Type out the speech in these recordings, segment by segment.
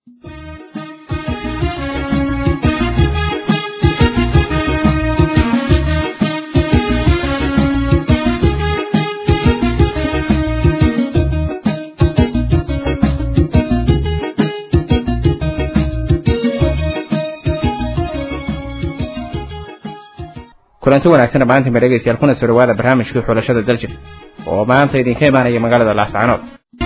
kulanti wanaagsan dhammaantiin ba dhegeystayaal kuna soo dhawaada barnaamijkii xulashada daljir oo maanta idinka imaanaya magaalada laascanood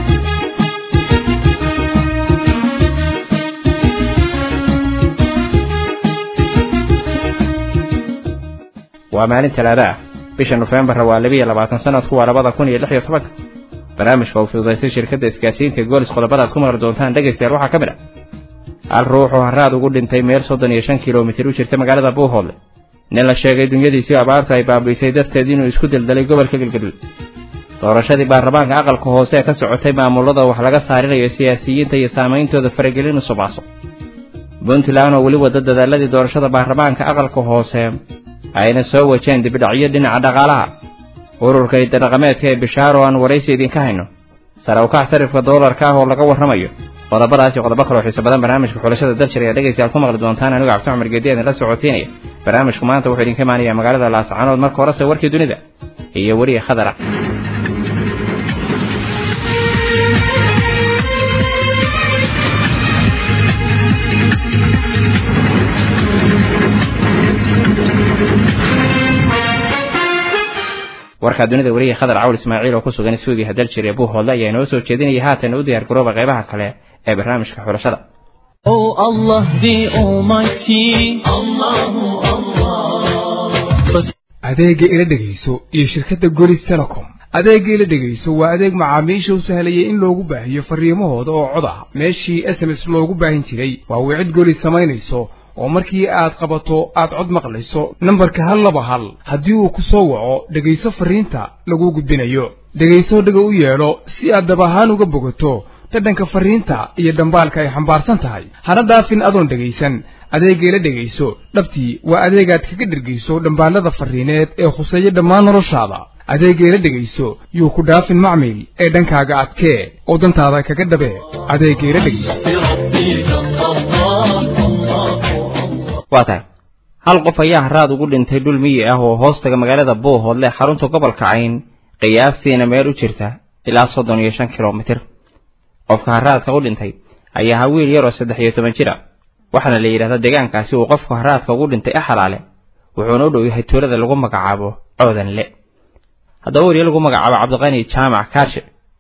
waa maalin talaado ah bisha nofembarna waa labiiyo labaatan sanadku waa labada kun iyo lix iyo tobanka barnaamijka uu fududaysay shirkadda isgaadsiinta goolis qodobada ad ku maqli doontaan dhegaystayaal waxaa ka mid ah hal ruux oo haraad ugu dhintay meel soddon iyo shan kilomitir u jirta magaalada buuhoodle nin la sheegay dunyadiisii abaarta ay baabi'isay darteed inuu isku daldalay gobolka galgaduud doorashadii baarlamaanka aqalka hoose ee ka socotay maamulada wax laga saarinayo siyaasiyiinta iyo saameyntooda faragelin usubaaso puntland oo weli wada dadaaladii doorashada baarlamaanka aqalka hoose ayna soo wajeen dibidhacyo dhinaca dhaqaalaha ururka idadhaqameedka ee bishaaro aan waraysi idinka hayno sare ukac sarifka doolarka ah oo laga warramayo qodobadaas iyo qodobo kaloo xiiso badan barnaamijka xulashada daljir ayaa dhegaystayaal ku maqli doontaan anigo cabdi cumar geedi idinla socotiinaya barnaamijku maanta wuxuu idinka imaanaya magaalada laascanood marka horese warkii dunida iyo weriya khadara warkaa dunida weriya khadar cawl ismaaciil oo ku sugan suudiya daljir ee buuhoodle ayaa inoo soo jeedinaya haatan u diyaar garooba qaybaha kale ee barnaamijka xulashada Oh Allah the Almighty, Allahu Allah. adeegga ila dhegayso iyo shirkadda golis telecom adeegga ila dhegayso waa adeeg macaamiisha u sahlayay in loogu baahiyo farriimahooda oo cod ah meeshii s m s loogu baahin jiray waa wicid golis samaynayso oo markii aad qabato aad cod maqlayso nambarka hal laba hal haddii uu ku soo waco dhegayso farriinta laguu gudbinayo dhegayso dhaga u yeelo si aad dab ahaan uga bogato dhadhanka farriinta iyo dhambaalka ay xambaarsan tahay hana dhaafin adoon dhegaysan adeeggeela dhegayso dhabtii waa adeegaad kaga dhergayso dhambaallada farriineed ee khuseeya dhammaan noloshaada adeeggeela dhegayso yuu ku dhaafin macmil ee dhankaaga adkee oo dantaada kaga dhabee adeeggeela dhegayso waa tahay hal qof ayaa haraad ugu dhintay dhul miyi ah oo hoostaga magaalada buuhoodle xarunta gobolka cayn qiyaastiina meel u jirta ilaa soddon iyo shan kilomitir qofka haraadka u dhintay ayaa ahaa wiil yaroo saddex iyo toban jir a waxaana la yidhahdaa deegaankaasi uu qofku haraadka ugu dhintay axalaale wuxuuna u dhow yahay tuulada lagu magacaabo coodanle haddaba weriye lagu magacaabo cabdiqani jaamac kaarshe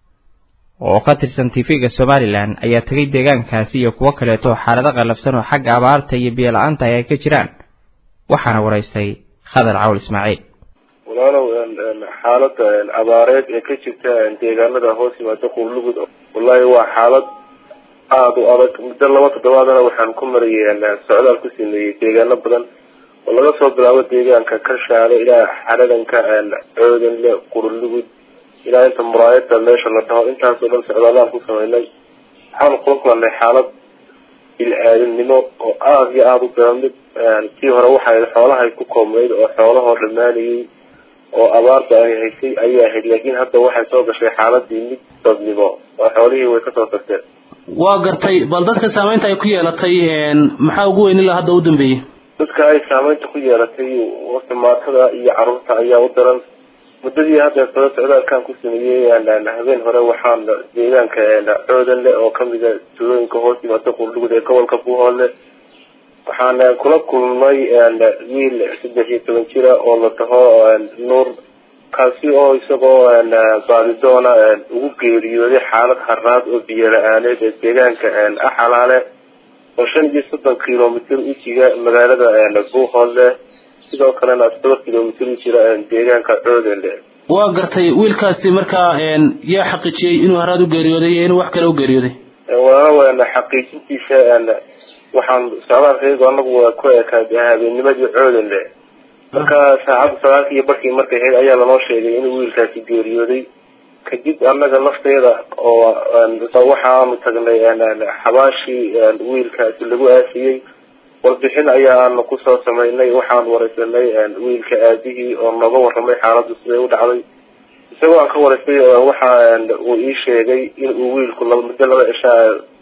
oo ka tirsan tv-ga somalilan ayaa tegay deegaankaasi iyo kuwo kaleeto xaalado qallafsan oo xagga abaarta iyo biyo-la-aanta ay ka jiraan waxaana waraystay khadar cawl ismaaciil walaalow xaalada abaareed ee ka jirta deegaanada hoos yimaada quurlugud wallahi waa xaalad aada u adag muddo laba toddobaadana waxaan ku marayay socdaal ku sameeyey deegaano badan oo laga soo bilaabo deegaanka kashaale ilaa xaradanka coodanle qurlugud ilaa inta muraayada meesha la dhaho intaasoo dhan socdaalaan ku sameynay waxaan kula kulanay xaalad bil-aadamnimo oo aada iyo aada u daran mid tii hore waxay xoolahay ku koobnayd oo xoolahoo dhamaanayay oo abaarta ay haysay ayay ahayd laakiin hadda waxay soo gashay xaaladii mid dadnimo oo xoolihii way kasoo tagteen waa gartay bal dadka saamaynta ay ku yeelatay maxaa ugu weyn ilaa hadda u dambeeyey dadka ay saameynta ku yeelatay wata maatada iyo caruurta ayaa u daran muddadii hadda soo socdaalkan ku sameeyey habeen hore waxaan deegaanka coodanle oo kamida tuulooyinka hoos yimaada quurdhugud ee gobolka buuhoodle waxaan kula kulmay wiil saddex iyo toban jira oo la dhaho nuur kaasi oo isagoo baadidoona ugu geeriyooday xaalad haraad oo biyo la-aaneed ee deegaanka axalaale oo shan iyo soddon kilomitr u jiga magaalada buuhoodle sidoo kalena todoba kilomitr u jira deegaanka coodanle waa gartay wiilkaasi markaa yaa xaqiijiyey inuu haraad u geeriyooday iyo inuu wax kale u geeriyooday walaal xaqiijintiisa waxaan socdaalkaygu anagu ku ekaad habeenimadii coodanle marka saacadda sagaalka iyo barkii markay ahayd ayaa lanoo sheegay inuu wiilkaasi geeriyooday kadib annaga lafteeda oo waxaanu tagnay xabaashii wiilkaasi lagu aasiyey warbixin ayaanu kusoo sameynay waxaan wareysanay wiilka aabihii oo nooga waramay xaaladdu siday u dhacday isagoo aan ka waraystay waxa uu ii sheegay in uu wiilku muddo laba cishaa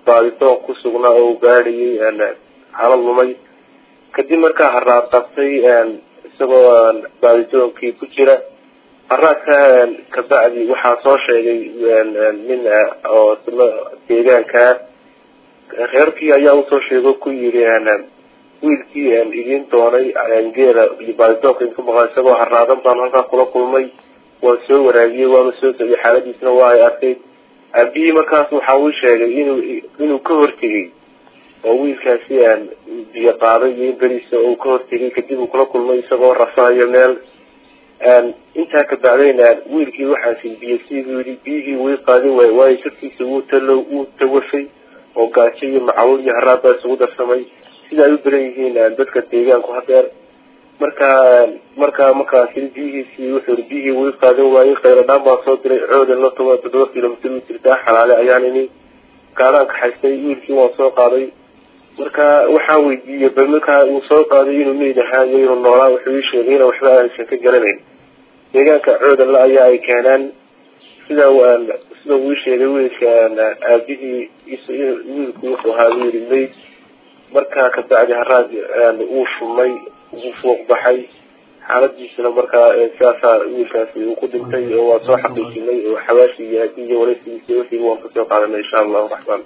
baadidoon ku sugnaa oo gaadhayay xaalad lumay kadib markaa haraad qabtay isagoo baadidoonkii ku jira haraadka kabacdi waxaa soo sheegay nin oo deegaankaa reerkii ayaa usoo sheego ku yidhi wiilkii idiin doonay geela iyo baadidoonka idinku maqan isagoo haraadan baan halkaa kula kulmay waan soo waraagiyey waanu soo socday xaaladiisna waa ay arkayd aabihii markaas waxa uu sheegay inuu inuu ka hortegay oo wiilkaasi biyo qaaday iyo in beriisa uu ka hortegay kadib uu kula kulmay isagoo rafahayo meel intaa kabacdayna wiilkii waxaasi biyo siduu yidhi biyihii way qaadin waay waayo jirkiisa wuu talo wuu tawafay oo gaajo iyo macaluul iyo haraad baa isugu darsamay sida ay u badan yihiin dadka deegaanku hadeer markaa markaa markaasi biyihiisii wuxuu yii biyihii way qaadan waayey khayradhaan baa soo diray coodan la toban toddoba kilomitr u jirtaa xalaale ayaan ini gaadhaan kaxaystay wiilkii waan soo qaaday marka waxaan weydiiyey bal markaa uu soo qaaday inuu meyd ahaayo inuu noolaa wuxuu ii sheegay ina waxba aansan ka garanayn deegaanka coodanla ayaa ay keenaan sida sida uu ii sheegay wiilka aabihii wiilku wuxuu ahaa buu yihi mayd markaa kabacdi haraad uu shumay uu fuuq baxay xaaladiisana markaa sidaasaa wiilkaasi uu ku dhintay oo waa soo xaqiijinay oo xawaashii iyo hadii iyo wareysigiisa wixiiba waan kasoo qaadanay insha allahu raxmaan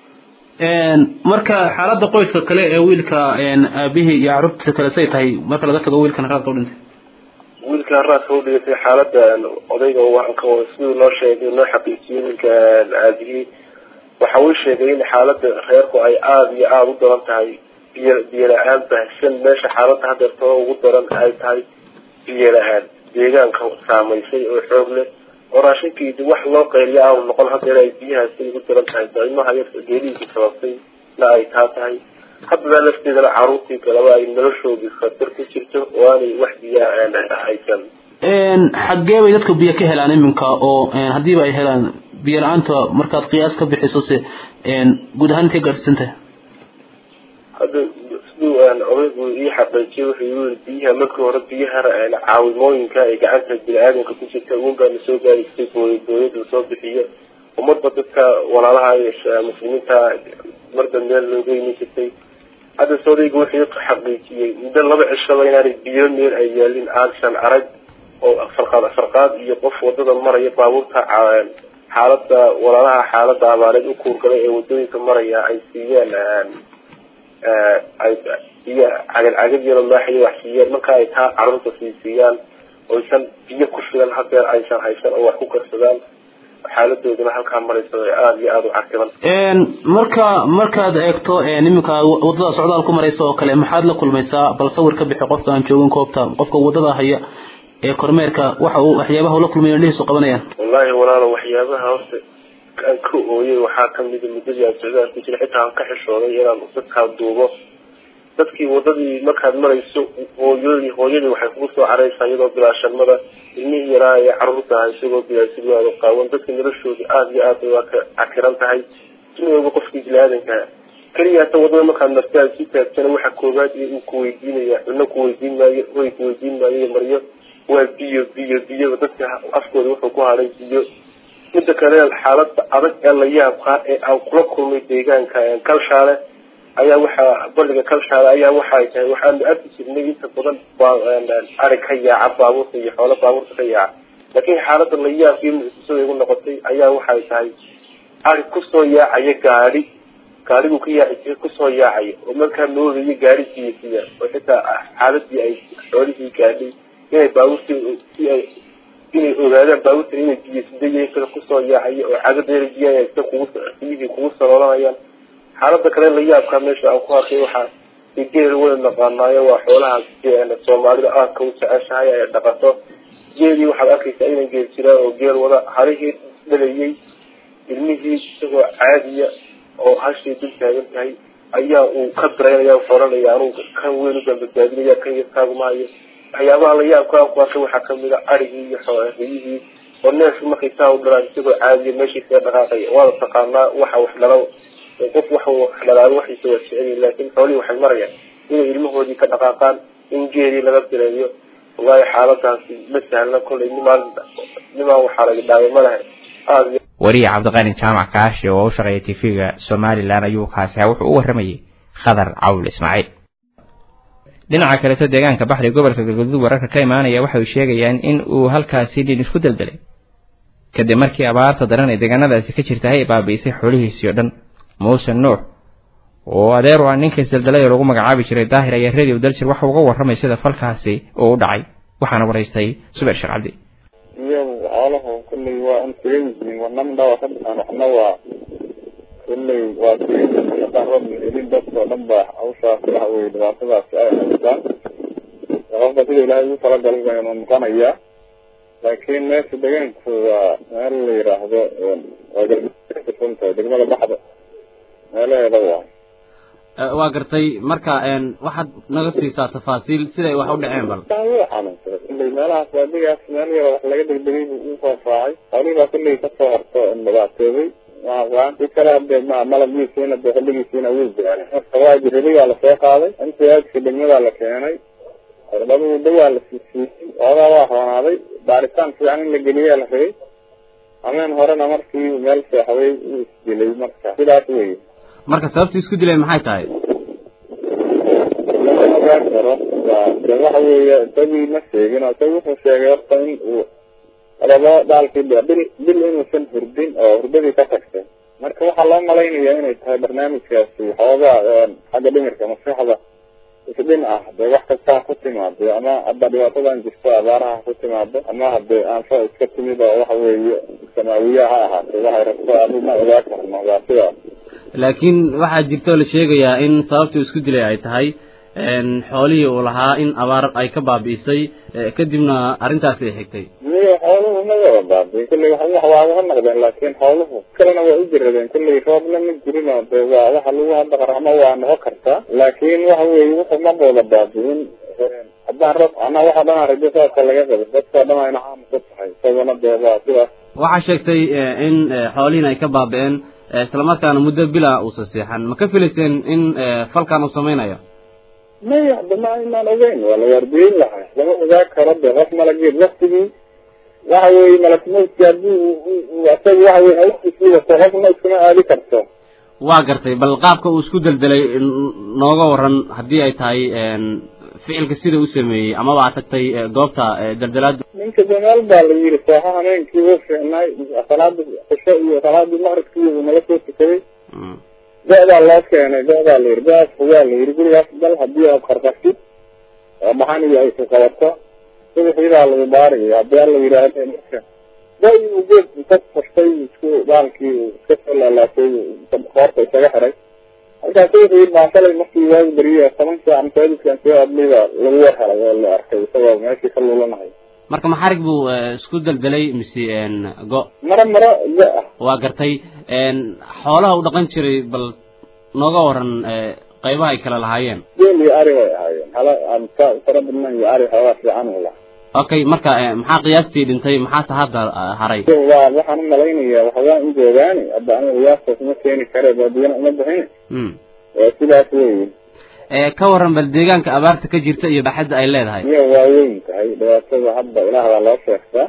marka xaalada qoyska kale ee wiilka aabihii iyo carruurtiisa kale say tahay marka laga tago wiilkan haraadka u dhintay wiilka haraadka u dhintay xaalada odayga siduu noo sheegay noo xaqiijiyey wiilka aabihii waxa uu sheegay in xaalada reerku ay aada iyo aada u daran tahay biyo biyo la-aan baahsan meesha xaalada hadeertoo ugu daran ay tahay biyo la-aan deegaanka saamaysay oo xoog leh oo raashinkiidi wax loo qayliya aanu noqon hadeer ay biyahaasi ugu daran tahay daimaha yar geelihiisi sababtay na ay taa tahay haddadaa lafteedana caruurtii kaleba ay noloshoodii khatar ku jirto oo aanay wax biyaa haysan xaggee bay dadka biyo ka helaan iminka oo haddiiba ay helaan biyo la-aanta markaad qiyaas ka bixiso se guud ahaan intay gaadhsiisan tahay hadda siduu odaygu ii xaqiijiyay wuxuu yiri biyaha markii hore biyaha caawimooyinka ay gacanta bini-aadamka ku jirta uunbaa lasoo gaaristay booy booyada soo bixiyo umadba dadka walaalaha muslimiinta marba meel looga iman jirtay hadda se odaygu wuxuu xaqiijiyey muddo laba cishaba inaanay biyo meel ay yaalin aanshan arag oo farqaad farqaad iyo qof wadada maraya baabuurta xaalada walaalaha xaalada abaareed u kuurgalay ee wadooyinka maraya ay siiyeen ay biyo cagad cagad yaro maaxayo wax siiyeen marka ay taa carruurta sii siiyaan oysan biyo ku filan hadeer aysan haysan oo wax ku karsadaan xaaladooduna halkaa marayso ee aada iyo aada u cakiban marka markaad eegto iminka wadada socdaal ku maraysa oo kale maxaad la kulmaysaa bal sawir ka bixi qofka aan joogin koobta qofka wadada haya ee kormeerka waxa uu waxyaabaha ula kulmay indhihiisu qabanayaan wallahi walaalo waxyaabaha horta aan ka ooyay waxaa kamida muddadii aan socdaal ku jira xitaa aan ka xishooday inaan dadkaa duubo dadkii wadadii markaad marayso hooyadii hooyadii waxay kugu soo caraysaa iyadoo bilaashanmada ilmihii yaraa ee caruurta aha isagoo bilaasigaado qaawan dadka noloshoodii aada iyo aad waa ka cakiran tahay inooba qofkii bini-aadankaa keliya hata wadada markaad martaad si taagtana waxa koobaad iyo uu kuweydiinaya cuno kuweydiin maayo hoy kuweydiin maayo maryo waa biyo biyo biyo dadka afkooda wuxuu ku hadhay biyo midda kale xaalada adag ee la yaabkaa ee aan kula kulmay deegaanka kalshaale ayaa waxaa baliga kalshaale ayaa waxay tahay waxaanu arki jirnay inta badan ari ka yaaca baabuurta iyo xoolo baabuurta ka yaaca laakiin xaalada la yaabkii mucjisada igu noqotay ayaa waxay tahay ari kusoo yaacaya gaadi gaadhigu ka yaaci jiray kusoo yaacaya oo markaa moodaya gaari biyasiya oo xitaa xaaladii ay xoolihii gaadhay inay baabuurtii si ay inay ogaadaan baabuurta inay biyasidayihiin sida kusoo yaacaya oo cagadeerajiya sida kugu biyihii kugu saloolanayaan xaalada kale la yaabkaa meesha aan ku arkay waxaa geel wada naqaanaayo waa xoolaha soomaalida aadka u jeceshahay ay dhaqato geelii waxaad arkaysaa inan geel jiraa oo geel wada harihii dhalayay ilmihii isagoo caadiya oo hashii dul taagan tahay ayaa uu ka daraynaya xoranaya anugu kan weyn u badbaadinaya kan yarkaagumahayo waxyaabaha la yaabka aan ku arkay waxaa kamid a arigii iyo riyihii oo neefki markay saa u dhalaan isagoo caadiya meeshiisa dhaqaaqaya waada taqaanaa waxa wax dhalo qof wax wax dhalaado waxiisa waa jeceliin laakiin xoolihii waxay marayaan inay ilmahoodii ka dhaqaaqaan in geelii laga direeyo wallahi xaaladaasi ma sahlna kollay nimaan nimaan waxaa laga dhaaway ma lahay aada wariye cabdiqani jaamac kaashi oo u shaqeeya tv-ga somalilan ayuu kaasi ahaa wuxuu u warramayey khadar cawl ismaaciil dhinaca kaleto deegaanka baxri gobolka galgaduud wararka ka imaanaya waxay sheegayaan in uu halkaasi dhin isku deldelay kadib markii abaarta daran ee deegaanadaasi ka jirta ay baabi'isay xoolihiisii oo dhan muuse nuux oo adeer u ah ninka isdeldelay oo lagu magacaabi jiray daahir ayaa radio daljir waxa uga warramay sida falkaasi uu u dhacay waxaana waraystay subeer sheekh cabdi iyagu xooluhu kulley waa un tigan yihiin wanamna waa ka dhisan waxna waa kulley waa tigan yihiin haddaan roob helin dadkao dhan baa hawshaas waxa weye dhibaatadaasi ay haystaan qofka sida ilaahay ugu talagalay baynu noqonayaa laakiin meesha deegaanku waa meel la yiraahdo waa galsuntahay degmada baxda meelaheeda waay waa gartay marka waxaad naga siisaa tafaasiil siday wax u dhaceen bal wuu xanuunsaday kulley meelahaas waadigaas meel yaro wax laga degdegay buu u faafaacay xoolihii baa kulley kasoo horto dhibaatoobay si kale hadee ma malabgiisiina dee xilligiisiina wuu gaaray marka waa jirabay waa lasoo qaaday intiyaadka degmadaa la keenay cirbaduu dawaa la siisiiyey oogaa waa roonaaday baaritaan fiican in la geliyaa la rabay hameen horena markii meel seexday uu isdilay marka sidaas wey marka sababta isku dilay maxay tahay lama ogaan karo waa de waxa weeye isagii ma sheegin oo isaga wuxuu sheegay horta in uu laba dhaalkii bil bil inuusan hurdin oo hurdadii ka tagtay marka waxaa loo malaynayaa inay tahay barnaamijkaasi xoogaa xagga dhimirka maskaxda isdhin ah dee wax kastaa ku timaado ama hadda dhibaatadan jirto abaaraha ku timaado ama hadee aanfa iska timid oo waxa weeye samaawiya ha ahaatay waxay rabto adu ma ogaa karno waa sidaas laakiin waxaa jirto la sheegayaa in sababta isku dilay ay tahay xoolihii uu lahaa in abaar ay ka baabi'isay kadibna arrintaasi ay xigtay miyo xooluhu ma wada baabiin kulley wax wax waa uga naqdeen laakiin xooluhu kalena waa u jiradeen kulley roobna ma jirin oo de waa waxa lagu hadda qaramo waa noqon kartaa laakiin waxa weeye wuxuu ma wada baabiin haddaan roob anaa waxa dhan rajo saasa laga qabo dadkao dhan ayna caam ku tahay isaguna dee waa sidaas waxaa sheegtay in xoolihiin ay ka baabi'een islamarkaana muddo bila uusa seexan ma ka filayseen in falkan uu samaynayo maya hadda ma aynaan ogeyn waa la waardiyeyn lahay lama ogaa karo de qof malageed waktigii waxa weeye malakmowdki haddii isaga waxa weye hawshiisii wato qofna iskuma aadi karto waa gartay bal qaabka uu isku deldelay nooga waran haddii ay tahay ficilka sida u sameeyey amaba aad tagtay goobta deldelaada ninka damaal baa la yiri sooxa hameenkii wuu fiicnaay salaada cisho iyo salaadii maqribkii uu nala soo tukaday go-daa loo keenay go-daa la yiri go-aas fogaa la yiri gurigaas dal hadii aad qarqartid oo maxan iyo ay ku qabato subaxiibaa lagu baaraya haddii alla yidhaahdo marka go-i uu geed inta fastay isku baalkii iska soo laalaatay qoorta isaga xiray halkaas subaxii baa shalay markii waagi beriye toban saac masaajidkan soo adliba lagu war helay oo la arkay isagoo meeshii ka luulanahay marka maxarig buu isku deldelay mise go maro maro go ah waa gartay xoolaha u dhaqan jiray bal nooga waran qaybaha ay kala lahaayeen geel iyo ari bay ahaayeen hala fara badnan iyo ari xoogaa fiican u lahaa okay marka maxaa qiyaastii dhintay maxaase hadda haray waa waxaan u malaynayaa waxawaa in joogaani hadda aniga qiyaastaas uma keeni kare baadiyana uma bixin sidaas weyi ka waran bal deegaanka abaarta ka jirta iyo baaxadda ay leedahay miya waa weyn tahay dhibaatada hadda ilaah baa loo sheegtaa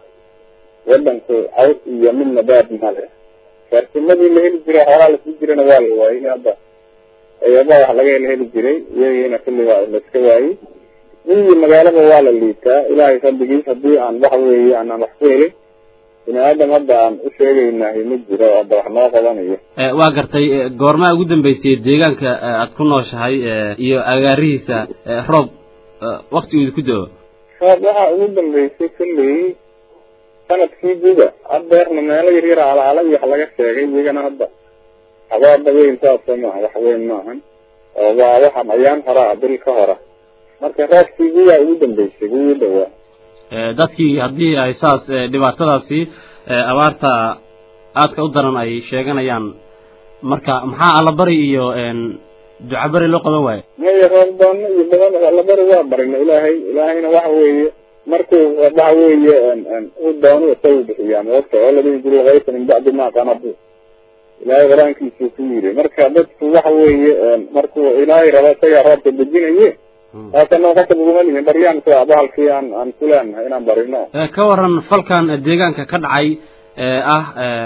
wadanku caws iyo midna baad male farsimadii la heli jiray xoolaa lasii jirana waa la waayey hadda eeba wax laga hela heli jiray iyagiina kulli waa laiska waayey miyii magaalada waa la liitaa ilaahay fadligiis haddii aan waxa weeye aanaan wax ku helin bini aadam hadda aan u sheegaynahay ma jiro hadda wax noo qabanayo waa gartay goormaa ugu dambeysay deegaanka aad ku nooshahay iyo agaarihiisa roob wakti uu ku do-o roob waxaa ugu dambeysay kulley sanadkii guda hadeerna meelo yaryar alaala iyo wax laga sheegay iyagana hadda habaaba weyn saasa maaha wax weyn maahan oo waa waxaan ayaan horaa bil ka hora marka roobkii gudaa ugu dambeysay ugu dhawaa dadkii haddii ay saas dhibaatadaasi abaarta aadka u daran ay sheeganayaan marka maxaa allabari iyo ducabari loo qaban waayo maya roobdoona iyo badan allabari waa barina ilaahay ilaahayna waxa weeye markuu waxa weeye u doono isagu bixiyaa moogta oo ladhihi jiray kaysa min bacdi ma qanadu ilaahay qur-aankiisuu ku yiri marka dadku waxa weeye markuu ilaahay rabo isagaa roobka dejinaye haatana qasab uguma lihin baryaan sida bahalkii aan aan ku leenahay inaan barino ka waran falkan deegaanka ka dhacay ah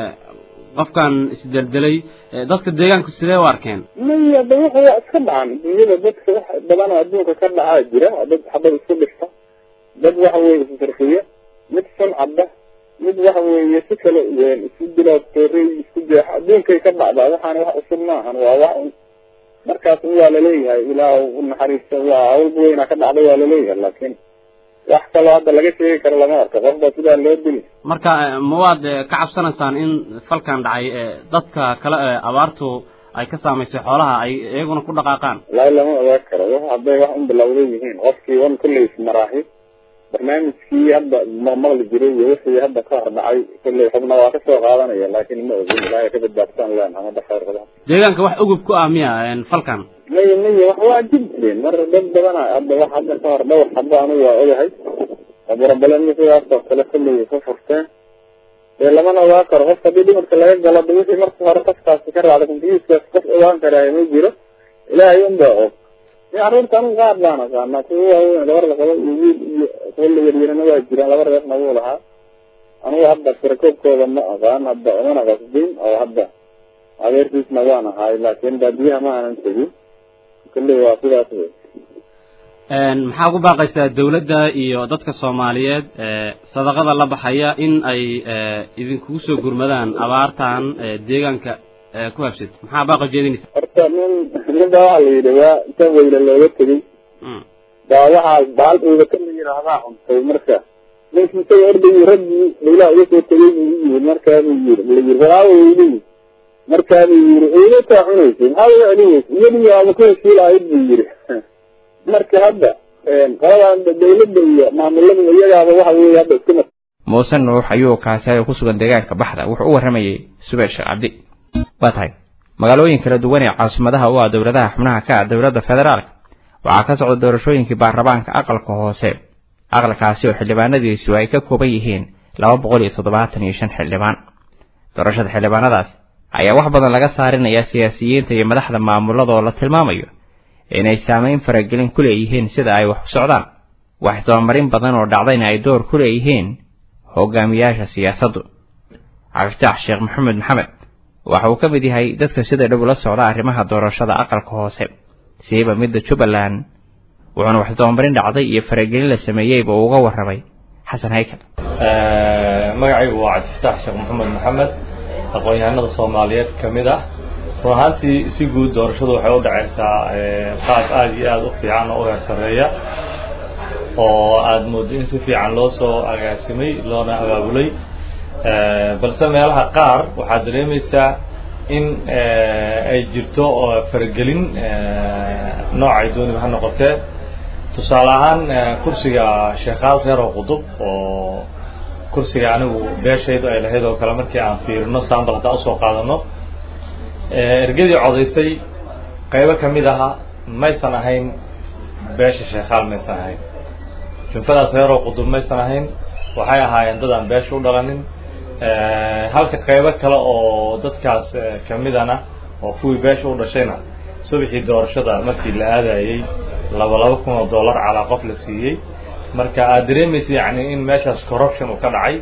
qofkan isdeldelay dadka deegaanku sidee u arkeen maya da wuxu waa iska dhacan dunyada dadka wax badan oo adduunka ka dhacaa jira dad xabad isku dhifta dad waxa weeye isfarxiya mid sun cadda mid waxa weeye si kale isu dila toorey isku jeexa adduunkay ka dhacdaa waxaana wax cusub maahan waa wax markaas waa laleeyahay ilaah u naxariista waa hawlba weynaa ka dhacday waa laleeyahay laakiin wax kaloo hadda laga sheegi karo lama arko qofba sidaa loo dili marka ma waad ka cabsanaysaan in falkan dhacay dadka kale ee abaartu ay ka saamaysay xoolaha ay iyaguna ku dhaqaaqaan wallaahi lama ogaan karo wax hadday wax un bilowday yihiin qofkii wan kulley ismaraahi barnaamijkii hadda ma maqli jiray iyo wixii hadda ka hor dhacay kulley xubna waa kasoo qaadanaya laakiin ma ogin ilaahay ka badbaadsan leen amada khayr badan deegaanka wax ugub ku ah miya falkan maya maya wax waa jib jireen mar dad badana hadda wax hadda ka hor dhowr xabo anigu waa ogahay abuurabaleni sidaas oo kale kulley ka furteen dee lamana ogaan karo qof haddii dhimarka laga galo de wixii marka hore qofkaasi ka raacda computerkaas qof ogaan karaayo ma jiro ilaahay un baa og ni carruurta anigu qaar baan aqaanaa kuwa waaweyn gabar la qabo iyo wiil iyo kuwa la yaryarana waa jiraan laba reerna wuu lahaa anigu hadda tirakoobkooda ma aqaan hadda umana qasbin oo hadda adeerkiisna waan ahaay laakiin baadiyaha ma aanan tegin kulley waa sidaas wey maxaa ku baaqaysaa dawladda iyo dadka soomaaliyeed sadaqada la baxaya in ay idinkugu soo gurmadaan abaartan deegaanka ku habsad maxaa baaqa jeedinaysa horta nin ninba waxaa la yidhi waa inta weyla looga tegey baa waxaa baal uugata la yidhaahdaa cuntay marka ninkii isaga ordayii raggii dawlaha uga soo tegay buu u yimid markaabuu yiri la yiri walaawa weylihi markaabuu yiri eylataa cunaysay maxaa uga celinaysa iyadii waaba ku heshiilahayd buu yiri marka hadda qoladan dawladda iyo maamulada iyagaaba waxa weeye hadda iska mar muuse nuux ayuu kaasay oo ku sugan deegaanka baxda wuxuu u warramayey subeer sheekh cabdi waa tahay magaalooyin kala duwan ee caasimadaha u ah dowladaha xubnaha ka ah dowladda federaalka waxaa ka socda doorashooyinkii baarlamaanka aqalka hoose aqalkaasi oo xildhibaanadiisu ay ka kooban yihiin laba boqol iyo toddobaatan iyo shan xildhibaan doorashada xildhibaanadaas ayaa wax badan laga saarinayaa siyaasiyiinta iyo madaxda maamulada oo la tilmaamayo inay saamayn faragelin ku leeyihiin sida ay wax u socdaan wax isdabamarin badan oo dhacdayna ay door ku leeyihiin hogaamiyaasha siyaasaddu cabdifitaax sheekh maxamed maxamed waxa uu ka mid yahay dadka sida dhow la socda arrimaha doorashada aqalka hoose siiba midda jubbaland wuxuuna wax isdabamarin dhacday iyo faragelin la sameeyeyba uu uga warramay xasan haykal magacaygu waa cabdifitaax sheekh maxamed maxamed aqoon-yahanada soomaaliyeed ka mid ah run ahaantii si guud doorashadu waxay u dhacaysaa qaab aada iyo aada u fiican oo u heer sarreeya oo aada moodo in si fiican loo soo agaasimay loona abaabulay balse meelaha qaar waxaad dareemaysaa in ay jirto faragelin noocay dooniba ha noqotee tusaale ahaan kursiga sheekhaal reer oo qudub oo kursiga anigu beeshaydu ay lahayd oo kale markii aan fiirino sambal haddaan usoo qaadano ergadii codaysay qaybo ka mid aha maysan ahayn beesha sheekhaal maysan ahayn junfadaas reeroo qudub maysan ahayn waxay ahaayeen dad aan beesha u dhalanin halka qaybo kale oo dadkaas kamidana oo kuwii beesha u dhashayna subaxii doorashada markii la aadayey laba laba kun oo dollar calaa qof la siiyey marka aad dareemaysa yani in meeshaas corruption uu ka dhacay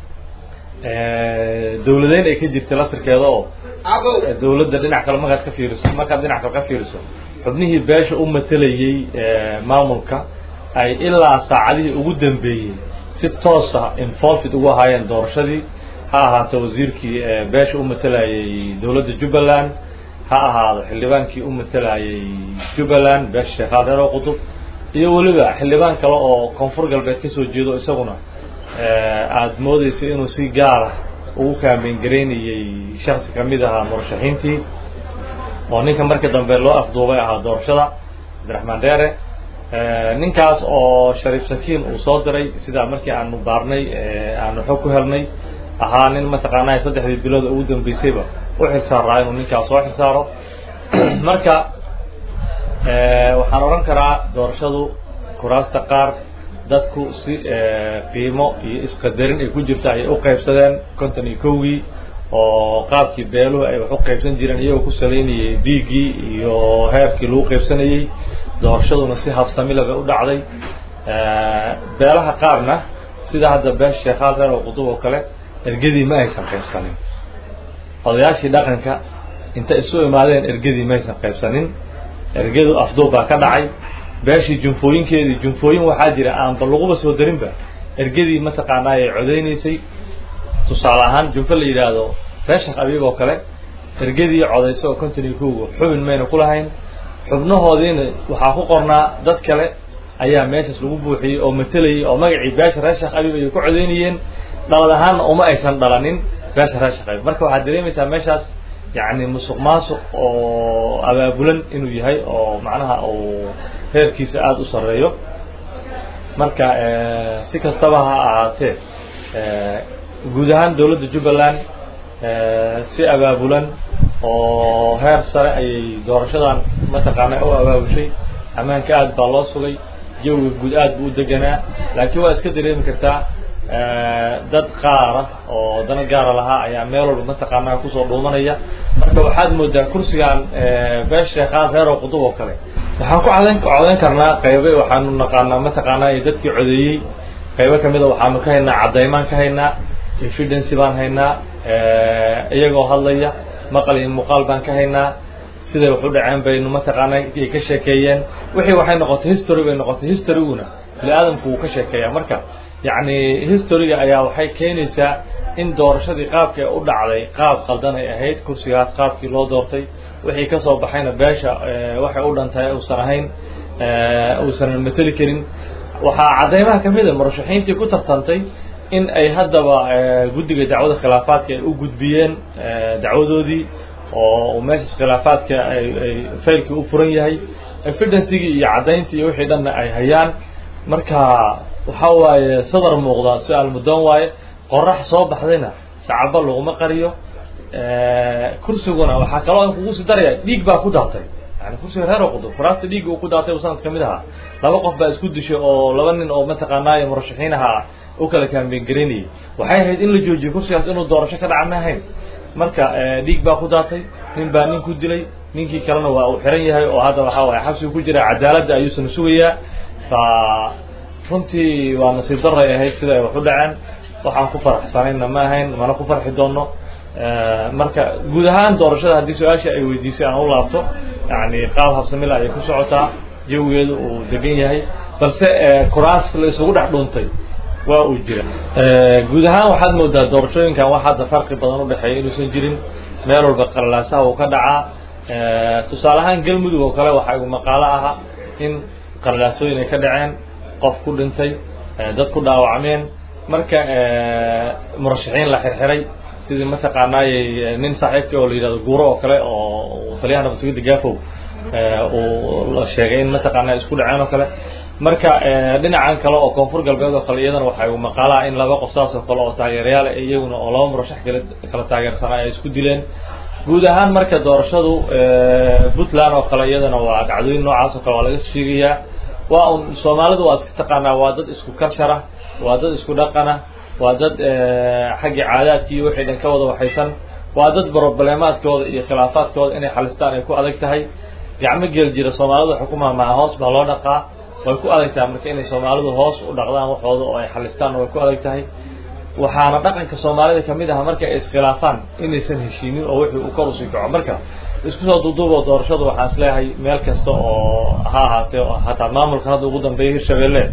dawladeyn ay ka jirtay laftirkeeda oo dawladda dhinac kale markaad ka fiiriso markaad dhinac kale ka fiiriso xubnihii beesha u matelayey maamulka ay ilaa saacadihii ugu dambeeyey si toosa involved ugu ahaayeen doorashadii ha ahaato wasiirkii beesha u matelayey dawladda jubbaland ha ahaado xildhibaankii u matelayey jubbaland beesha sheekhaal reer oo qutub iyo weliba xildhibaan kale oo koonfur galbeed ka soo jeedo isaguna aada moodeysa inuu si gaara ugu kaambeyn garaynayey shaksi ka mid ahaa murashaxiintii oo ninka markii dambe loo afduubay ahaa doorashada cabdiraxmaan dheere ninkaas oo shariif sakiin uu soo diray sidaa markii aanu baarnay aanu xog ku helnay ahaa nin mataqaanaa saddexdii bilood ugu dambeysayba u xilsaaraa inuu ninkaas soo xilsaaro marka waxaan odhan karaa doorashadu kuraasta qaar dadku si qiimo iyo isqadarin ay ku jirta ayay u qaybsadeen konton iyo kowgii oo qaabkii beeluhu ay wax u qaybsan jireen iyagoo ku salaynayay dhiiggii iyo heerkii lagu qaybsanayey doorashaduna si habsamila bay u dhacday beelaha qaarna sida hadda beesha sheekhaal reer oo qudub oo kale ergadii ma aysan qaybsanin odayaashii dhaqanka inta isu imaadeen ergadii ma aysan qaybsanin ergadu afduub baa ka dhacay beeshii junfooyinkeedii junfooyin waxaa jira aanba laguba soo darinba ergadii mataqaanaa ay codaynaysay tusaale ahaan junfo la yidhaahdo reeshak abiib oo kale ergadii codaysa oo konton iyo kowga xubin mayna ku lahayn xubnahoodiina waxaa ku qornaa dad kale ayaa meeshaas lagu buuxiyey oo matelayay oo magacii beesha reeshak abiib ayay ku codaynayeen dhalad ahaanna uma aysan dhalanin beesha reeshak abiib marka waxaad dareemaysaa meeshaas yacni musuq maasuq oo abaabulan inuu yahay oo macnaha uu heerkiisa aada u sarreeyo marka si kastaba ha ahaatee guud ahaan dowladda jubbaland si abaabulan oo heer sare ayay doorashadan mataqaana u abaabushay ammaanka aad baa loo sugay jawiga guud aad buu u deganaa laakiin waa iska dareemi kartaa dad qaara oo dana gaara lahaa ayaa meel walba mataqaanaa kusoo dhuumanaya marka waxaad moodaa kursigan bees sheekhaan reer oo qudub oo kale waxaan ku codayn codayn karnaa qaybe waxaanu naqaanaa mataqaanaa dadkii codeeyey qaybo kamida waxaanu ka haynaa caddaymaan ka haynaa evidency baan haynaa iyagoo hadlaya maqal iyo muuqaal baan ka haynaa siday wax u dhaceen baynu mataqaanaa ay ka sheekeeyeen wixii waxay noqotay history bay noqotay historyguna bini aadamku wuu ka sheekeeyaa marka yacni historyga ayaa waxay keenaysaa in doorashadii qaabka u dhacday qaab qaldan ay ahayd kursigaas qaabkii loo doortay wixii ka soo baxayna beesha waxay u dhantahay uusan ahayn uusan mateli karin waxaa caddaymaha ka mid a murashaxiintii ku tartantay in ay haddaba guddiga dacwada khilaafaadka ay u gudbiyeen dacwadoodii oo meeshaas khilaafaadka ay ay faylkii u furan yahay evidencygii iyo caddayntii iyo wixii dhanna ay hayaan marka waxa waaye sadar muuqda su-aal muddoon waaye qorax soo baxdayna sacaba laguma qariyo kursiguna waxaa kaloo an kugu sii daraya dhiig baa ku daatay yani kursiga reer oo qudub kuraasta dhiigga uu ku daatay sanad ka mid ahaa laba qof baa isku dishay oo laba nin oo mataqaanaayo murashaxiin ahaa u kala kaambeen garaynayay waxay ahayd in la joojiyo kursigaas inuu doorasho ka dhaca ma ahayn marka dhiig baa ku daatay nin baa nin ku dilay ninkii kalena waa uu xiran yahay oo hadda waxaa waye xabsigu ku jira cadaaladda ayuusan sugayaa fa runtii waa nasiib daray ahayd sida ay wax u dhaceen waxaan ku faraxsanayna ma ahayn mana ku farxi doono marka guud ahaan doorashada haddii su-aasha ay weydiisay aan u laabto yani qaab habsamila ayay ku socotaa jawigeedu uu degan yahay balse kuraas la isugu dhex dhuuntay waa uu jira guud ahaan waxaad moodaa doorashooyinkan wax hadda farqi badan udhexeeya inuusan jirin meel walba qalalaasaha uu ka dhacaa tusaale ahaan galmudug oo kale waxaa igu maqaalo aha in qalalaasooyin ay ka dhaceen qof ku dhintay dad ku dhaawacmeen marka murashaxiin la xirxiray sidii mataqaanaayey nin saaxiibka oo la yidhahdo guuro oo kale oo taliyaha nabadsugyadda gaafow uu la sheegay in mataqaanaa isku dhaceen oo kale marka dhinacan kale oo koonfur galbeed oo kale iyadana waxay u maqaalaa in laba qof saas oo kale oo taageerayaal iyaguna oo laba murashax kale kala taageersanaa ay isku dileen guud ahaan marka doorashadu puntland oo kale iyadana waa dhacdooyin noocaas oo kale waa laga sheegayaa waa un soomaalidu waa iska taqaanaa waa dad isku karshara waa dad isku dhaqana waa dad xaggii caadaadki iyo wixii dhan ka wada waxaysan waa dad brobleemaadkooda iyo khilaafaadkooda inay xalistaan ay ku adag tahay gacmo geel jira soomaalidu xukumaha maha hoos baa loo dhaqaa way ku adag tahay marka inay soomaalidu hoos u dhaqdaan waxooda oo ay xalistaan way ku adag tahay waxaana dhaqanka soomaalida kamid aha marka ay iskhilaafaan inaysan heshiinin oo wixii uu kor usii kaco marka isku soo duuduubo doorashadu waxaan isleeyahay meel kasta oo ha ahaatee hataa maamulkan hadda ugu dambeeya hirshabelle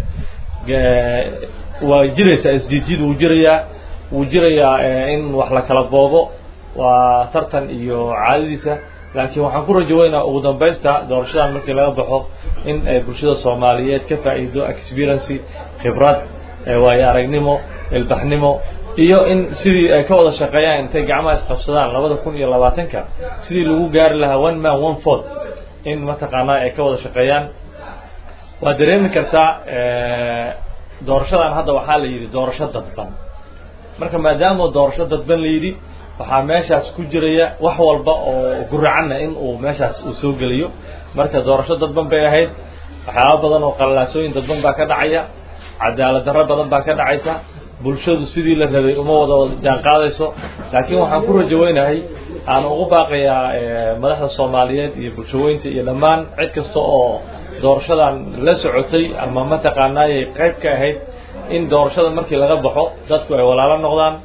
waa jiraysaa isjiidjiid wuu jirayaa wuu jirayaa in wax la kala boobo waa tartan iyo caadadiisa laakiin waxaan ku rajo weynaa ugu dambaysta doorashadan markii laga baxo in ay bulshada soomaaliyeed ka faa'iido experiency khibrad waayo aragnimo ilbaxnimo iyo in sidii ay ka wada shaqeeyaan intay gacmaha isqabsadaan labada kun iyo labaatanka sidii lagu gaari lahaa one man one ford in mataqaanaa ay ka wada shaqeeyaan waa dareemi kartaa doorashadan hadda waxaa la yidhi doorasho dadban marka maadaama doorasho dadban la yidhi waxaa meeshaas ku jiraya wax walba oo guracanna in uu meeshaas uu soo geliyo marka doorasho dadban bay ahayd waxyaaba badan oo qalalaasooyin dadban baa ka dhacaya cadaalad darro badan baa ka dhacaysa bulshadu sidii la rabay uma wada jaan qaadayso laakiin waxaan ku rajo weynahay aan ugu baaqayaa madaxda soomaaliyeed iyo bulshaweynta iyo dhammaan cid kasta oo doorashadan la socotay ama mataqaanaayay qayb ka ahayd in doorashada markii laga baxo dadku ay walaalo noqdaan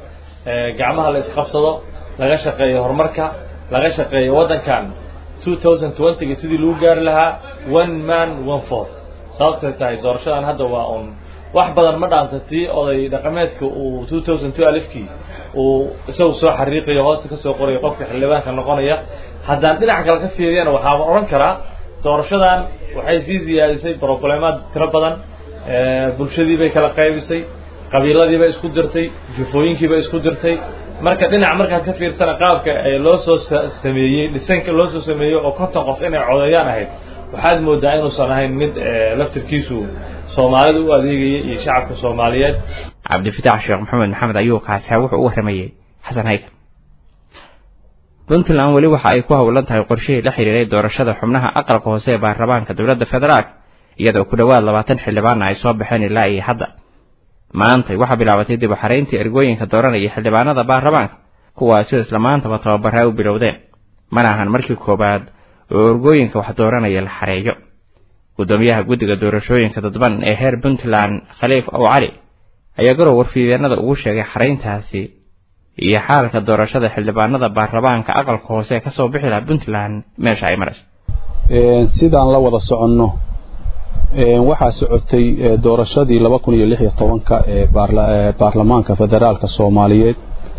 gacmaha la isqabsado laga shaqeeyo horumarka laga shaqeeyo waddankan two thousand twentyga sidii lagu gaari lahaa one man one four sababtay tahay doorashadan hadda waa un wax badan ma dhaanta tii oday dhaqameedka uu two thousand two alifkii uu isagu soo xariiqayo hoosta ka soo qorayo qofka xildhibaanka noqonaya haddaan dhinac kale ka fiiriyana waxaaba odhan karaa doorashadan waxay sii siyaadisay broblemaad tiro badan bulshadii bay kala qaybisay qabiiladii bay isku dirtay jufooyinkii bay isku dirtay marka dhinac markaad ka fiirsana qaabka loo soo sameeyey dhisanka loo soo sameeyey oo konton qof inay codeeyaan ahayd waxaad moodaa inuusan ahayn mid laftirkiisu soomaalida u adeegaya iyo shacabka soomaaliyeed cabdifitaax sheekh maxamed maxamed ayuu kaasaa wuxuu u warramayey xasan haykan puntland weli waxa ay ku howlan tahay qorshihii la xidhiiray doorashada xubnaha aqalka hoose ee baarlamaanka dowladda federaalk iyadoo ku dhowaad labaatan xildhibaanna ay soo baxeen ilaa iyo hadda maantay waxaa bilaabatay dib u xarayntii ergooyinka dooranaya xildhibaanada baarlamaanka kuwaasoo isla maantaba tababaraa u bilowdeen mana ahan markii koowaad oo ergooyinka wax dooranaya la xareeyo guddoomiyaha guddiga doorashooyinka dadban ee heer puntland khaliif ow cali ayaa garow warfiideenada ugu sheegay xarayntaasi iyo xaalka doorashada xildhibaanada baarlamaanka aqalka hoose ee kasoo bixi laha puntland meesha ay marayso sidaan la wada soconno waxaa socotay doorashadii laba kun iyo lix iyo tobanka ee baarlamaanka federaalka soomaaliyeed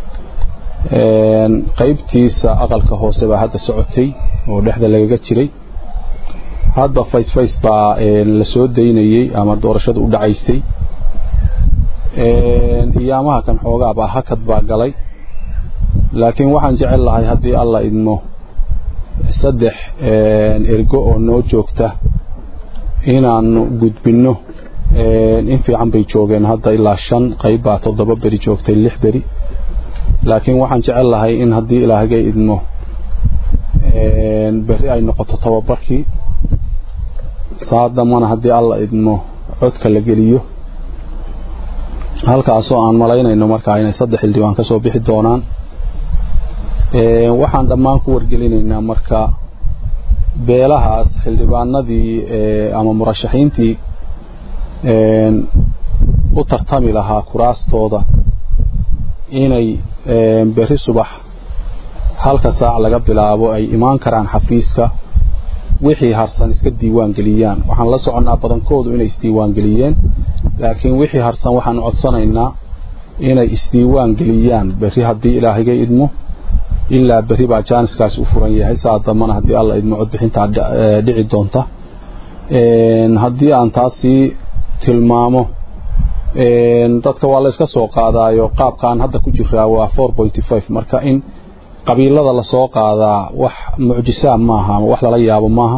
qaybtiisa aqalka hoose baa hadda socotay oo dhexda lagaga jiray hadda fays fays baa la soo daynayey ama doorashada u dhacaysay iyaamaha kan xoogaabaa hakad baa galay laakiin waxaan jecel lahay haddii alla idmo saddex ergo oo noo joogta inaannu gudbinno in fiican bay joogeen hadda ilaa shan qayb baa toddoba beri joogtay lix beri laakiin waxaan jecel lahay in haddii ilaahgay idmo berri ay noqoto tababarkii saadamana haddii alla idmo codka la geliyo halkaasoo aan malaynayno markaa inay saddex xildhibaan ka soo bixi doonaan waxaan dhammaan ku wargelinaynaa marka beelahaas xildhibaanadii ama murashaxiintii u tartami lahaa kuraastooda inay berri subax halka saac laga bilaabo ay imaan karaan xafiiska wixii harsan iska diiwaan geliyaan waxaan la soconnaa badankoodu inay isdiiwaan geliyeen laakiin wixii harsan waxaan codsanaynaa inay isdiiwaan geliyaan berri haddii ilaahigay idmo ilaa berri baa jaaniskaasi u furan yahay saa dambana haddii alla idmo codbixintaa dhici doonta haddii aan taasii tilmaamo dadka waa la iska soo qaadaayo qaabkaan hadda ku jiraa waa four pointy five marka in qabiilada lasoo qaadaa wax mucjisaa maaha ama wax lala yaabo maaha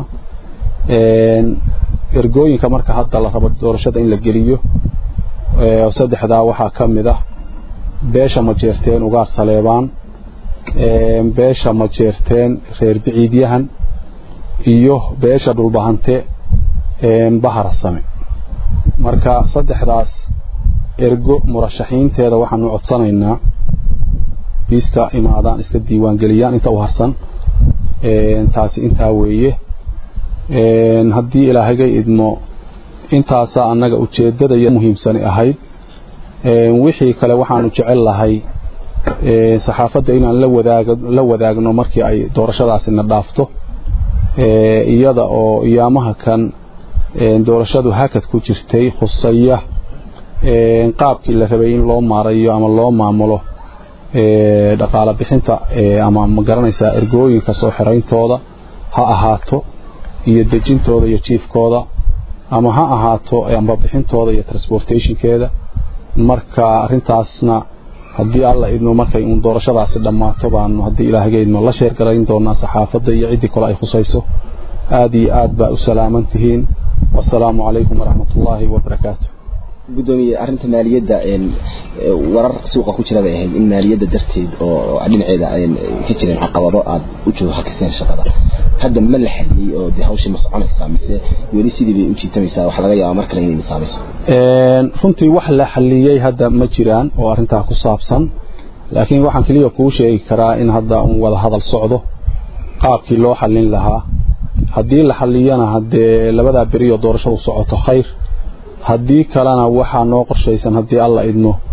ergooyinka marka hadda la rabo doorashada in la geliyo saddexdaa waxaa ka mid ah beesha majeerteen ugaar saleebaan beesha majeerteen reer biciidyahan iyo beesha dhulbahante baharasame marka saddexdaas ergo murashaxiinteeda waxaanu codsanaynaa iska imaadaan iska diiwaan geliyaan inta u harsan taasi intaa weeye haddii ilaahagay idmo intaasaa annaga ujeeddada iyo muhiimsani ahayd wixii kale waxaanu jecel lahay saxaafadda inaan la wadaag la wadaagno markii ay doorashadaasina dhaafto iyada oo iyaamaha kan doorashadu hakad ku jirtay khusaya qaabkii la rabay in loo maarayo ama loo maamulo dhaqaala bixinta ama ma garanaysaa ergooyinka soo xirayntooda ha ahaato iyo dejintooda iyo jiifkooda ama ha ahaato amba bixintooda iyo transportationkeeda marka arintaasna haddii alla idmo markay uun doorashadaasi dhammaato baanu haddii ilaahga idmo la sheergarayn doonaa saxaafadda iyo ciddii kale ay khusayso aad iyo aad baa u salaaman tihiin wasalaamu calaykum waraxmat ullaahi wabarakaatu gudoomiye arrinta maaliyadda warar suuqa ku jira bay ahayd in maaliyadda darteed oo dhinaceeda ka jireen caqabado aad u joohakiseen shaqada hadda ma la xaliyey oo de hawshii ma soconaysaa mise weli sidii bay u jiitamaysaa wax laga yaaba mar kale inay misaamayso runtii wax la xaliyey hadda ma jiraan oo arrintaa ku saabsan laakiin waxaan keliya kuu sheegi karaa in hadda un wada hadal socdo qaabkii loo xallin lahaa haddii la xalliyana haddee labadaa beriyo doorashadu socoto khayr haddii kalena waxaa noo qorshaysan haddii alla idmo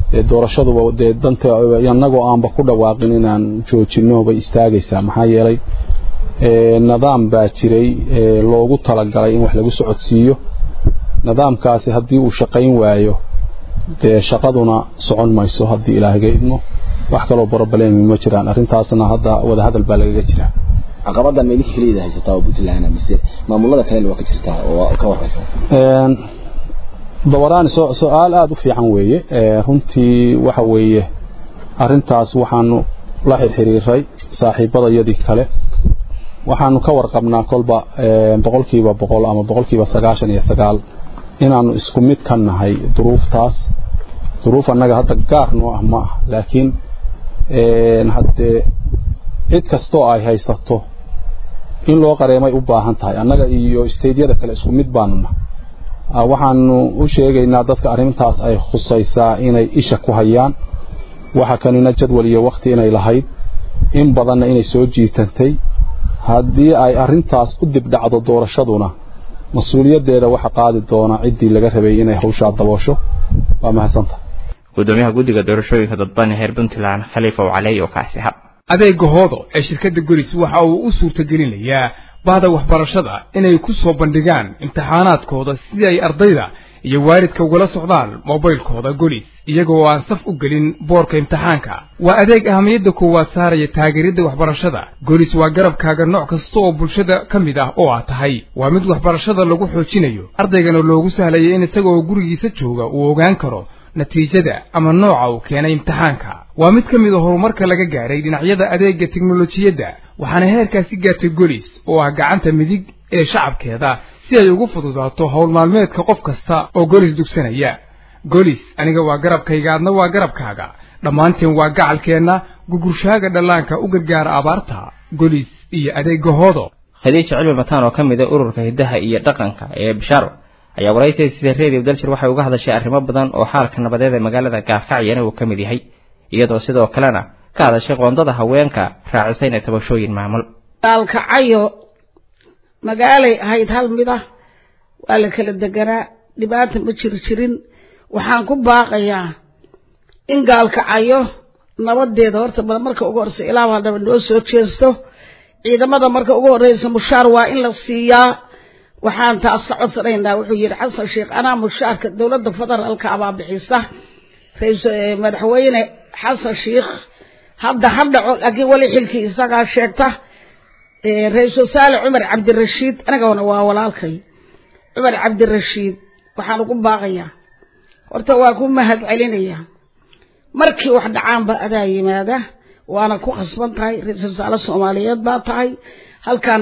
dee doorashaduba dee danta annagoo aanba ku dhawaaqin inaan joojinno bay istaagaysaa maxaa yeelay nidaam baa jiray loogu talagalay in wax lagu socodsiiyo nidaamkaasi haddii uu shaqayn waayo dee shaqaduna socon mayso haddii ilaahga idmo wax kaloo broblemi ma jiraan arrintaasna hadda wadahadal baa lagaga jiraa caqabadan ma idinka keliya haysataa oo puntland mise maamulada kalena waa ka jirtaa oo ka waraysa dabaraani su-aal aada u fiican weeye runtii waxa weeye arrintaas waxaanu la xirxiriiray saaxiibadayadii kale waxaanu ka warqabnaa kolba boqolkiiba boqol ama boqolkiiba sagaashan iyo sagaal inaanu isku mid ka nahay duruuftaas duruuf annaga hadda gaar noo ah ma ah laakiin haddee cid kastoo ay haysato in loo qareemay u baahan tahay annaga iyo staydyada kale isku mid baanuna waxaanu u sheegaynaa dadka arrintaas ay khusaysaa inay isha ku hayaan waxa kanina jadwal iyo wakhti inay lahayd in badanna inay soo jiitantay haddii ay arrintaas u dibdhacdo doorashaduna mas-uuliyaddeeda waxa qaadi doona ciddii laga rabay inay hawshaa daboosho waa mahadsantaha gudoomiyaha guddiga doorashooyinka dadban heer puntland khaliifa wacaley oo kaasi hab adeega hoodo ee shirkadda golis waxa uu u suurtagelinayaa bahda waxbarashada inay ku soo bandhigaan imtixaanaadkooda sidii ay ardayda iyo waalidka ugala socdaan mobaylkooda golis iyagoo aan saf u gelin boorka imtixaanka waa adeeg ahamiyadda koowaad saaraya taageeridda waxbarashada golis waa garabkaaga nooc kasta oo bulshada ka mid ah oo aad tahay waa mid waxbarashada lagu xoojinayo ardaygana loogu sahlaya in isagaoo gurigiisa jooga uu ogaan karo natiijada ama nooca uu keenay imtixaanka waa mid ka mid a horumarka laga gaaray dhinacyada adeegga teknolojiyadda waxaana heerkaasi gaartay golis oo ah gacanta midig ee shacabkeeda si ay ugu fududaato howl maalmeedka qof kasta oo golis dugsanaya golis aniga waa garabkayga adna waa garabkaaga dhammaanteen waa gacalkeenna gugurshaaga dhallaanka u gargaara abaarta golis iyo adeegga hoodo khadiija cilmi mataan oo ka mid a ururka hiddaha iyo dhaqanka ee bishaaro ayaa waraysiga sida redio dalshir waxay uga hadashay arrimo badan oo xaalka nabadeed ee magaalada gaarkacyana uu ka mid yahay iyadoo sidoo kalena ka hadashay qoondada haweenka raacisayna tabashooyin maamul gaalkacayo magaalay ahayd hal mid ah waa la kala deganaa dhibaata ma jiri jirin waxaan ku baaqayaa in gaalkacayo nabadeeda horta marka ugu horeysa ilaah hadaba noo soo jeesto ciidamada marka ugu horeysa mushaar waa in la siiyaa waxaan taas ka codsanaynaa wuxuu yidhi xasan sheekh anaa mushaarka dowladda federaalka abaa bixisa madaxweyne xasan sheekh hadda ha dhaco laakiin weli xilkii isagaa sheegta ra-iisul wasaare cumar cabdirashiid anigana waa walaalkay cumar cabdirashiid waxaan ugu baaqayaa horta waa ku mahad celinayaa markii wax dhacaanba adaa yimaada waana ku khasban tahay ra-iisul wasaare soomaaliyeed baa tahay halkan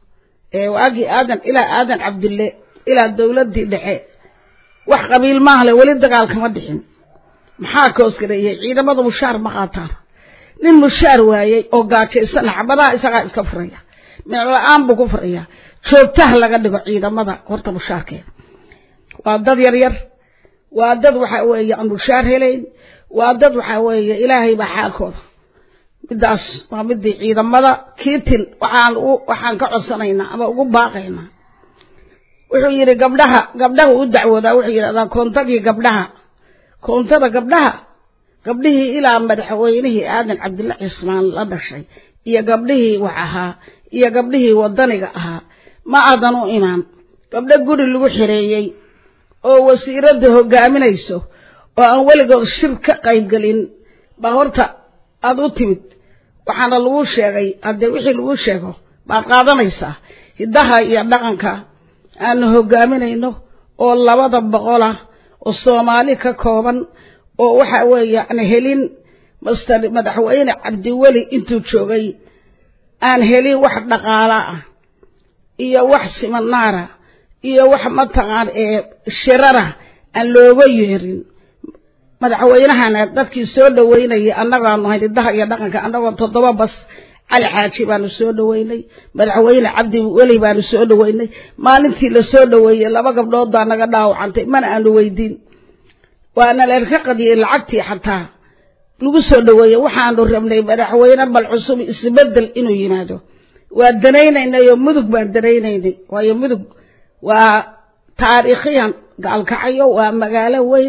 waagii aadan ilaa aadan cabdille ilaa dowladdii dhexe wax qabiil maahle weli dagaal kama dhixin maxaa koosgareeyey ciidamada mushaar ma qaataan nin mushaar waayey oo gaajaysana xabadaha isagaa iska furaya micla-aan buu ku furayaa joogtaha laga dhigo ciidamada horta mushaarkeeda waa dad yar yar waa dad waxa weeye aan mushaar helayn waa dad waxa weeye ilaahay baa xaalkooda midaas waa midii ciidamada kiitin waxaan waxaan ka codsanaynaa ama ugu baaqaynaa wuxuu yidhi gabdhaha gabdhaha u dacwoodaa wuxuu yidhahdaa koontadii gabdhaha koontada gabdhaha gabdhihii ilaa madaxweynihii aadan cabdilla cismaan la dhashay iyo gabdhihii wax ahaa iyo gabdhihii wadaniga ahaa ma aadan u imaan gabdho guri lagu xireeyey oo wasiiradda hogaaminayso oo aan weligood shir ka qaybgelin baa horta aada u timid waxaana lagu sheegay haddee wixii lagu sheego baad qaadanaysaa hiddaha iyo dhaqanka aanu hogaaminayno oo labada boqolah oo soomaali ka kooban oo waxa weeye aan helin master madaxweyne cabdiweli intuu joogay aan helin wax dhaqaala ah iyo wax siminaara iyo wax mataqaan ee shirara aan looga yeerin madaxweynahana dadkii soo dhaweynayay annagaanu hayn hiddaha iyo dhaqanka annagoo toddoba bas cali xaaji baanu soo dhaweynay madaxweyne cabdi weli baanu soo dhaweynay maalintii la soo dhaweeyey laba gabdhood baa naga dhaawacantay mana aanu weydiin waana lerka qadiyey lacagtii xataa lagu soo dhaweeyey waxaanu rabnay madaxweyne bal cusub isbedel inuu yimaado waa danaynaynay oo mudug baan danaynaynay waayo mudug waa taariikhiyan gaalkacayo waa magaalo weyn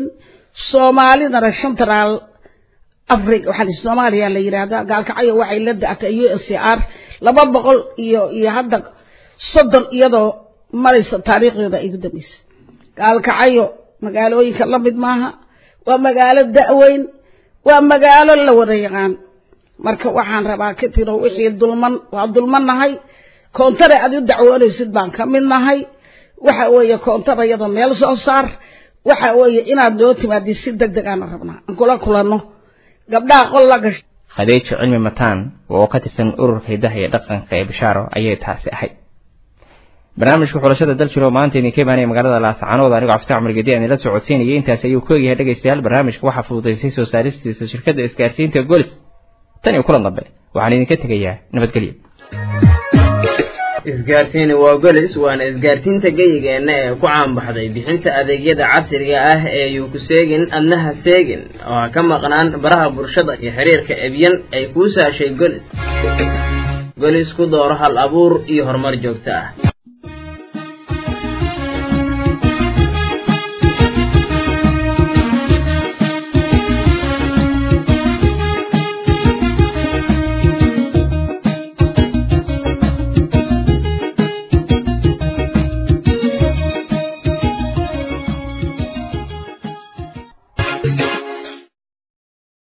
soomaalidana central africa waxaa soomaaliya la yidhaahdaa gaalkacyo waxay la da-atay u s r laba boqol iyo iyo hadda soddon iyadoo maraysa taariikhdeeda ay ugu dambaysa gaalkacyo magaalooyinka la mid maaha waa magaalo da-weyn waa magaalo la wada yaqaan marka waxaan rabaa ka tiro wixii dulman waa dulman nahay koontare aad u dacwoonaysid baan ka mid nahay waxa weeye koontara iyada meel soo saar waxa weeye inaad noo timaadid si deg deg aana rabnaa aan kula kulanno gabdhaha qol la gashay khadiijo cilmi mataan oo ka tirsan ururka hidaha iyo dhaqanka ee bishaaro ayay taasi ahayd barnaamijka xulashada dal jiro maanta idinka imaanaya magaalada laascaanood anigoo cafta cumar gedi aan ila socodsiinayay intaasi ayuu ku egyahay dhegaystayaal barnaamijka waxaa fududaysay soo saaristiisa shirkadda isgaarsiinta golis tan iyo kulan dambe waxaan idinka tegayaa nabadgelyo isgaarsiini waa golis waana isgaarsiinta geyigeenna ee ku caanbaxday bixinta adeegyada casriga ah ee yuu ku seegin adnaha seegin oo ha ka maqnaan baraha bulshada iyo xiriirka ebyan ay kuu saashay golis golis ku dooro hal abuur iyo horumar joogto ah